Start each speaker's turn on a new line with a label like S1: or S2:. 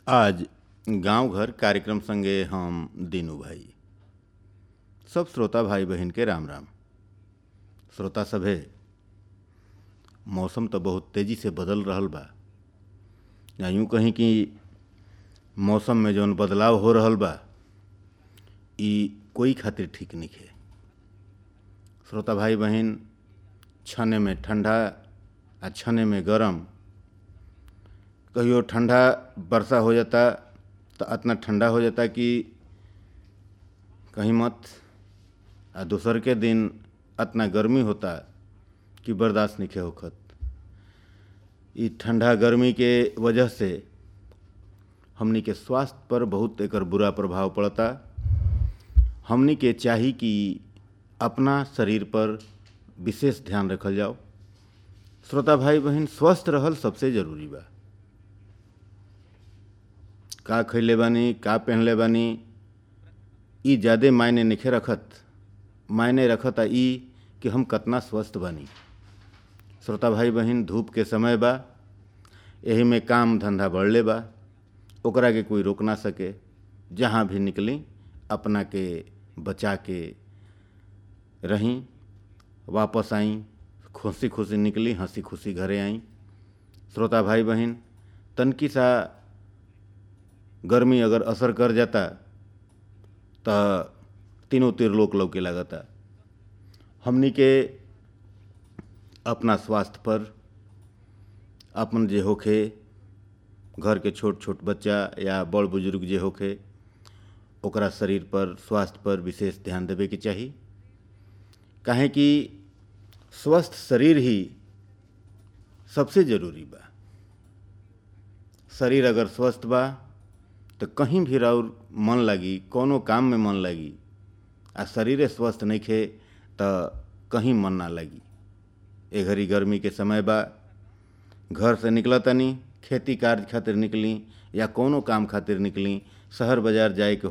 S1: आज गांव घर कार्यक्रम संगे हम दीनू भाई सब श्रोता भाई बहन के राम राम श्रोता सभे मौसम तो बहुत तेजी से बदल रहल बा या यूँ कहीं कि मौसम में जौन बदलाव हो रहल बा ई कोई खातिर ठीक नइखे श्रोता भाई बहन छने में ठंडा आ छने में गरम कहियो ठंडा वर्षा हो जाता तो इतना ठंडा हो जाता कि कहीं मत आ दूसर के दिन इतना गर्मी होता कि बर्दाश्त नहीं होखत ई ठंडा गर्मी के वजह से हमनी के स्वास्थ्य पर बहुत एकर बुरा प्रभाव पड़ता हमनी के चाही कि अपना शरीर पर विशेष ध्यान रखल जाओ श्रोता भाई बहन स्वस्थ रहल सबसे जरूरी बा का खैले बानी का पहनले बानी ई ज़्यादे मायने नइखे रखत मायने रखत आ ई कि हम कतना स्वस्थ बानी श्रोता भाई बहन धूप के समय बा एही में काम धंधा बढ़ले बा ओकरा के कोई रोक ना सके जहाँ भी निकली अपना के बचा के रहीं वापस आई खुशी खुशी निकली हंसी खुशी घरे आई श्रोता भाई बहन तनकी सा गर्मी अगर असर कर जाता तो तीनों तीर लोक लौके लगता हमनी के अपना स्वास्थ्य पर अपन जे होखे घर के छोट छोट बच्चा या बड़ बुजुर्ग जे होखे ओकरा शरीर पर स्वास्थ्य पर विशेष ध्यान देवे के चाही काहे कि स्वस्थ शरीर ही सबसे जरूरी बा शरीर अगर स्वस्थ बा तो कहीं भी राउर मन लगी कोनो काम में मन लगी आ शरीरे स्वस्थ नहीं खे तो कहीं मन ना लगी ए घड़ी गर्मी के समय बा घर से निकला तनी खेती कार्य खातिर निकली या कोनो काम खातिर निकली शहर बाजार जाए के